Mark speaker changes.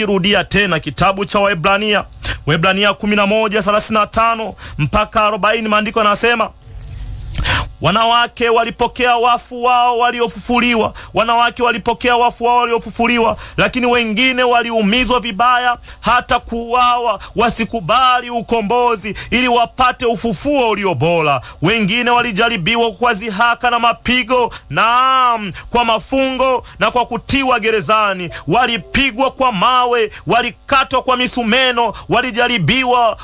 Speaker 1: Rudia tena kitabu cha Waebrania, Waebrania 11:35 mpaka 40, maandiko yanasema wanawake walipokea wafu wao waliofufuliwa, wanawake walipokea wafu wao waliofufuliwa, lakini wengine waliumizwa vibaya hata kuuawa, wasikubali ukombozi ili wapate ufufuo ulio bora. Wengine walijaribiwa kwa dhihaka na mapigo, naam, kwa mafungo na kwa kutiwa gerezani, walipigwa kwa mawe, walikatwa kwa misumeno, walijaribiwa